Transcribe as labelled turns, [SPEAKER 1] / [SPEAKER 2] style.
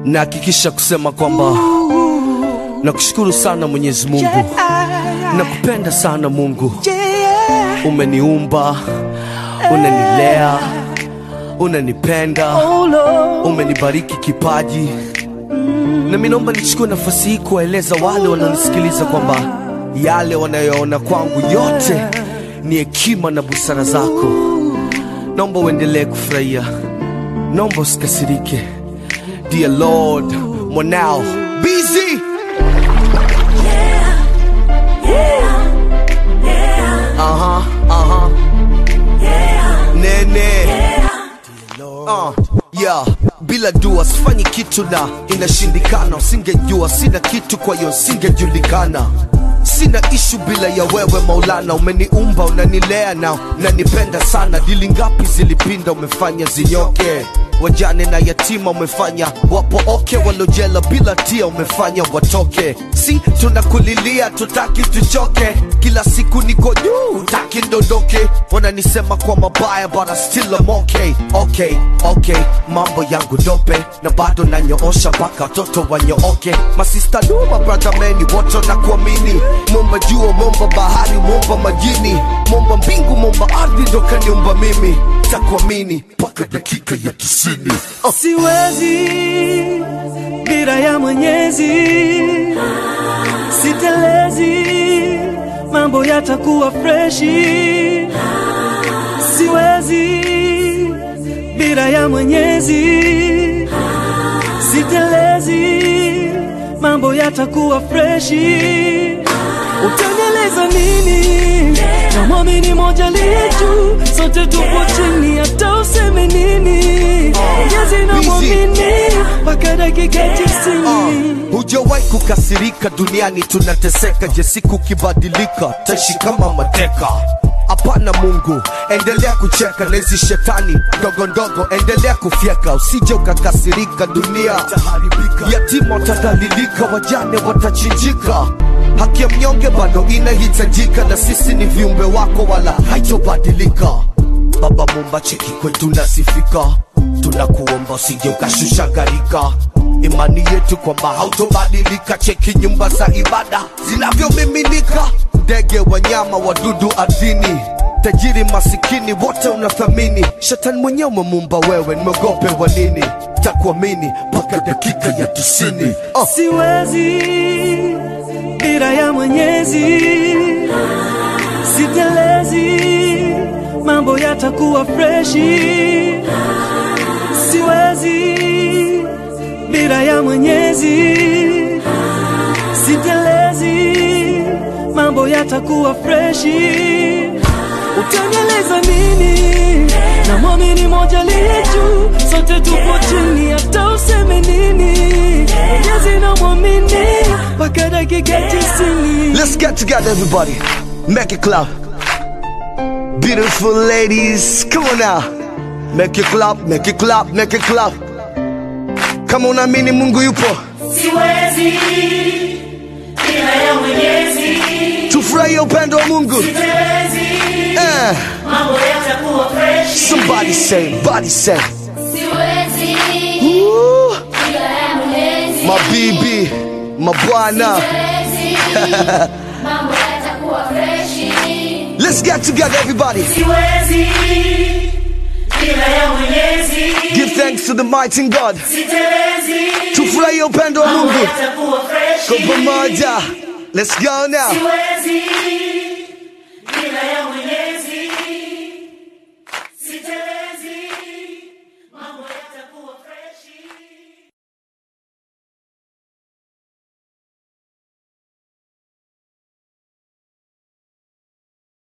[SPEAKER 1] nahakikisha kusema kwamba nakushukuru sana Mwenyezi Mungu, nakupenda sana Mungu. Umeniumba, unanilea, unanipenda, umenibariki kipaji, na mimi naomba nichukue nafasi hii kuwaeleza wale wanaonisikiliza kwamba yale wanayoona kwangu yote ni hekima na busara zako. Naomba uendelee kufurahia, naomba usikasirike. Dear Lord, mwanao busy Aha, aha. Nene. Uh, yeah. Bila dua sifanyi kitu na inashindikana, usingejua sina kitu, kwa hiyo singejulikana. Sina ishu bila ya wewe Maulana, umeniumba unanilea na unanipenda sana. Dili ngapi zilipinda, umefanya zinyoke wajane na yatima umefanya wapo oke, walojela bila tia umefanya watoke. Si tunakulilia tutaki tuchoke, kila siku niko juu taki ndondoke. Wananisema kwa mabaya but I still am okay. Okay, okay, mambo yangu dope na bado nanyoosha mpaka watoto wanyooke. Masista duma brother meni wote na kuamini, momba jua, momba bahari, momba majini, momba mbingu, momba ardhi, ndo kaniumba mimi, takuamini mpaka dakika ya tisini. Oh.
[SPEAKER 2] Siwezi bila ya Mwenyezi, sitelezi, mambo yatakuwa freshi. Siwezi bila ya Mwenyezi, sitelezi, mambo yatakuwa freshi. Utanieleza nini? Na mwamini moja liye juu, sote tupo chini, hata useme nini. Mwenyezi na mwamini mpaka dakika tisini.
[SPEAKER 1] Hujawahi kukasirika duniani, tunateseka. Je, siku ukibadilika taishi kama mateka? Hapana Mungu, endelea kucheka na hizi shetani ndogo ndogo, endelea kufyeka, usije ukakasirika. Dunia yatima watadhalilika, wajane watachinjika, haki ya mnyonge bado inahitajika, na sisi ni viumbe wako, wala haitobadilika. Baba Mumba, cheki kwetu nasifika, tunakuomba usije ukashusha gharika imani yetu kwamba hautobadilika. Cheki nyumba za ibada zinavyomiminika, ndege, wanyama, wadudu ardhini, tajiri, masikini, wote unathamini. Shetani mwenyewe umemumba wewe, nimeogope wa nini? Takuamini mpaka dakika ya tisini. Oh.
[SPEAKER 2] Siwezi bila ya Mwenyezi, sitelezi, mambo yatakuwa freshi. Siwezi bila ya Mwenyezi, sitelezi, mambo yatakuwa freshi. Utanieleza nini? Na mwamini moja liye juu, sote tupo chini, hata useme nini. Mwenyezi na mwamini mpaka dakika tisini.
[SPEAKER 1] Let's get together, everybody. Make it clap. Beautiful ladies, come on now. Make it clap, make it clap, make it clap. Kama unaamini Mungu yupo,
[SPEAKER 3] Siwezi bila ya Mwenyezi,
[SPEAKER 1] tufurahie upendo wa Mungu.
[SPEAKER 3] sitelezi,
[SPEAKER 1] Eh,
[SPEAKER 3] mambo yatakuwa fresh.
[SPEAKER 1] somebody say, body say.
[SPEAKER 4] Siwezi
[SPEAKER 1] Woo,
[SPEAKER 4] bila ya Mwenyezi.
[SPEAKER 1] mabibi, mabwana.
[SPEAKER 4] Siwezi mambo yatakuwa freshi.
[SPEAKER 1] Let's get together, everybody.
[SPEAKER 3] Siwezi bila ya Mwenyezi,
[SPEAKER 1] Give thanks to the mighty God.
[SPEAKER 3] sitelezi,
[SPEAKER 1] Tufurahie upendo wa
[SPEAKER 3] mambo
[SPEAKER 1] Mungu
[SPEAKER 3] yatakuwa fresh.
[SPEAKER 1] kwa pamoja. Let's go now.
[SPEAKER 3] Siwezi